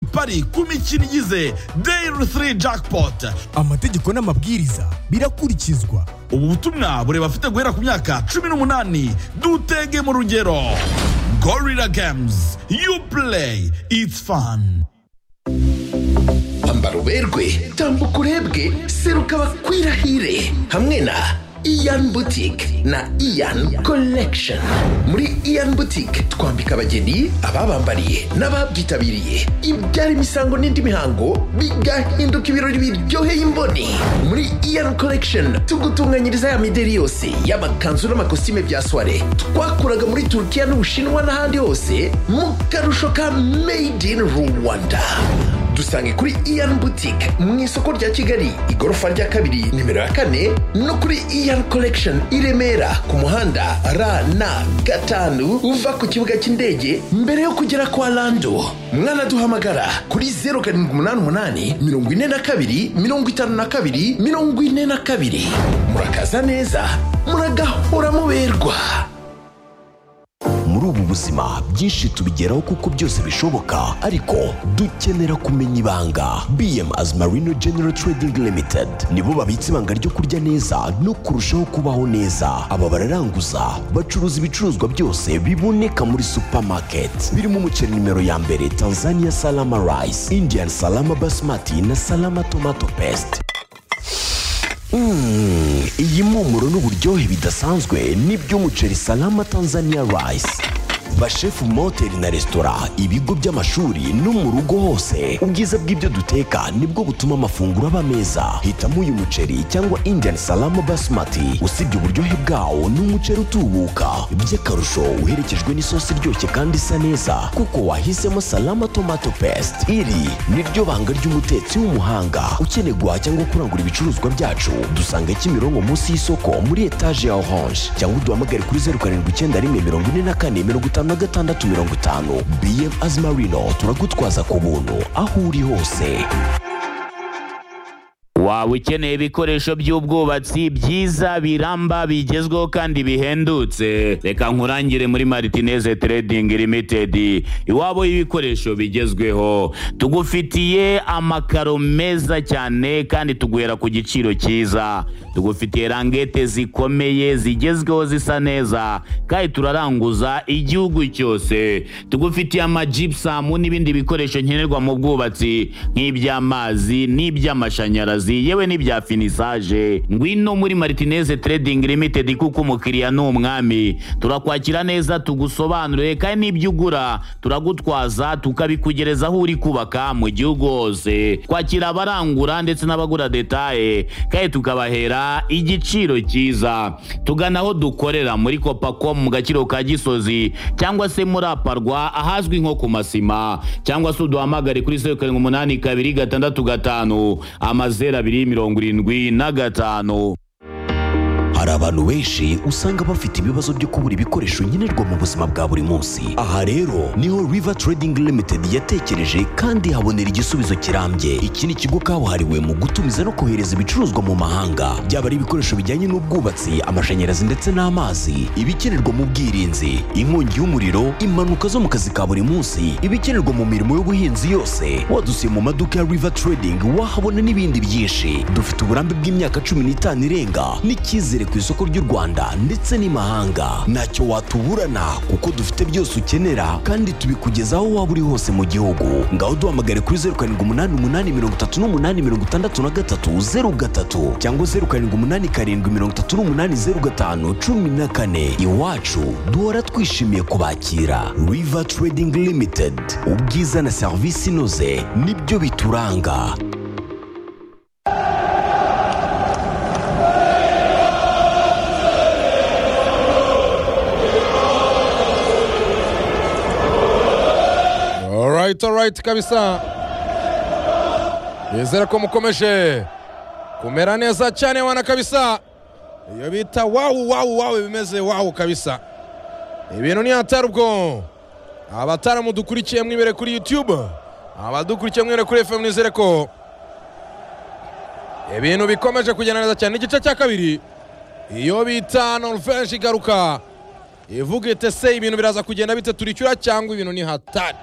pari ku mikino igize dayiri tiri jackpot amategeko n'amabwiriza birakurikizwa ubu butumwa bureba afite guhera ku myaka cumi n'umunani dutege mu rugero gorira games you play it's fun ambara uberwe tambuka urebwe seruka bakwirahire hamwe na iyan butike na iyan collection muri iyan butike twambika abageni ababambariye n'ababyitabiriye ibyara imisango n'indi mihango bigahinduka ibirori biryoheye imboni muri iyan collection tugutunganyiriza ya mideri yose y'amakanzu n'amakositime bya soire twakuraga muri turukiya n'ubushinwa n'ahandi hose mu karusho ka made in rwanda dusange kuri iyan butike mu isoko rya kigali igorofa rya kabiri nimero ya kane no kuri iyan collection i remera ku muhanda rn gatanu uva ku kibuga cy'indege mbere yo kugera kwa lando mwanaduhamagara kuri zeru karindwi umunani umunani mirongo ine na kabiri mirongo itanu na kabiri mirongo ine na kabiri murakaza neza muragahora muberwa muri ubu buzima byinshi tubigeraho kuko byose bishoboka ariko dukenera kumenya ibanga bm as marino general trading limited nibo babitse ibanga ryo kurya neza no kurushaho kubaho neza aba bararanguza bacuruza ibicuruzwa byose biboneka muri supermarket birimo umuceri nimero ya mbere tanzania salama rice indian salama basmati na salama tomato paste Mm, iyi mpumuro n'uburyohe bidasanzwe n'iby'umuceri salama tanzania rice bashefu mu mahoteli na resitora ibigo by'amashuri no mu rugo hose ubwiza bw'ibyo duteka nibwo butuma amafunguro aba meza hitamo uyu muceri cyangwa indian salama basmati usibye uburyohe bwawo ni umuceri utubuka by'akarusho uherekejwe n'isosi iryoshye kandi isa neza kuko wahisemo salama tomato paste iri ni ryo banga ry'umutetsi w'umuhanga ukeneye guhaha cyangwa kurangura ibicuruzwa byacu dusanga kimironko munsi y'isoko muri etaje ya orange cyangwa uduhamagare kuri zeru karindwi icyenda rimwe mirongo ine na kane mirongo itanu na gatandatu mirongo itanu bm azimarino turagutwaza ku buntu aho uri hose waba ukeneye ibikoresho by'ubwubatsi byiza biramba bigezweho kandi bihendutse reka nkurangire muri maritineze Trading Limited iwabo y'ibikoresho bigezweho tugufitiye amakaro meza cyane kandi tuguhera ku giciro cyiza tugufitiye rangete zikomeye zigezweho zisa neza kandi turaranguza igihugu cyose tugufitiye amajibusamu n'ibindi bikoresho nkenerwa mu bwubatsi nk'iby'amazi n'iby'amashanyarazi yewe n'ibya finisaje ngwino muri maritineze Trading Limited kuko umukiriya ni umwami turakwakira neza tugusobanurire kandi n'ibyo ugura turagutwaza tukabikugereza aho uri kubaka mu gihugu hose twakira abarangura ndetse n'abagura detaye kandi tukabahera igiciro cyiza tugana aho dukorera muri kopako mu gaciro ka gisozi cyangwa se muri aparwa ahazwi nko ku masima cyangwa se uduhamagare kuri zeru karindwi umunani kabiri gatandatu gatanu amazeru abiri mirongo irindwi na gatanu hari abantu benshi usanga bafite ibibazo byo kubura ibikoresho nkenerwa mu buzima bwa buri munsi aha rero niho river trading limited yatekereje kandi habonera igisubizo kirambye iki ni ikigo kabuhariwe mu gutumiza no kohereza ibicuruzwa mu mahanga byaba ari ibikoresho bijyanye n'ubwubatsi amashanyarazi ndetse n'amazi ibikenerwa mu bwirinzi inkongi y'umuriro impanuka zo mu kazi ka buri munsi ibikenerwa mu mirimo y'ubuhinzi yose wadusiye mu maduka ya river trading wahabona n'ibindi byinshi dufite uburambe bw'imyaka cumi n'itanu irenga n'icyizere ku isoko ry'u Rwanda ndetse n'imahanga ntacyo watuburana kuko dufite byose ukenera kandi tubikugezaho waba uri hose mu gihugu ngaho duhamagare kuri zeru karindwi umunani umunani mirongo itatu n'umunani mirongo itandatu na gatatu zeru gatatu cyangwa zeru karindwi umunani karindwi mirongo itatu n'umunani zeru gatanu cumi na kane iwacu duhora twishimiye kubakira river trading limited ubwiza na serivisi inoze nibyo bituranga Alright, alright kabisa. Nizera ko mukomeje kumera neza cyane wana kabisa. Iyo bita wawu wawu wawu bimeze wawu kabisa. Ibintu ni hatari ubwo. Abataramu dukurikiye mwibere kuri YouTube. Abadukurikiye mwibere kuri FM nizere ko ibintu bikomeje kugenda neza cyane igice cya kabiri. Iyo bita Norvège igaruka. Ivuga itese ibintu biraza kugenda bite turicyura cyangwa ibintu ni hatari.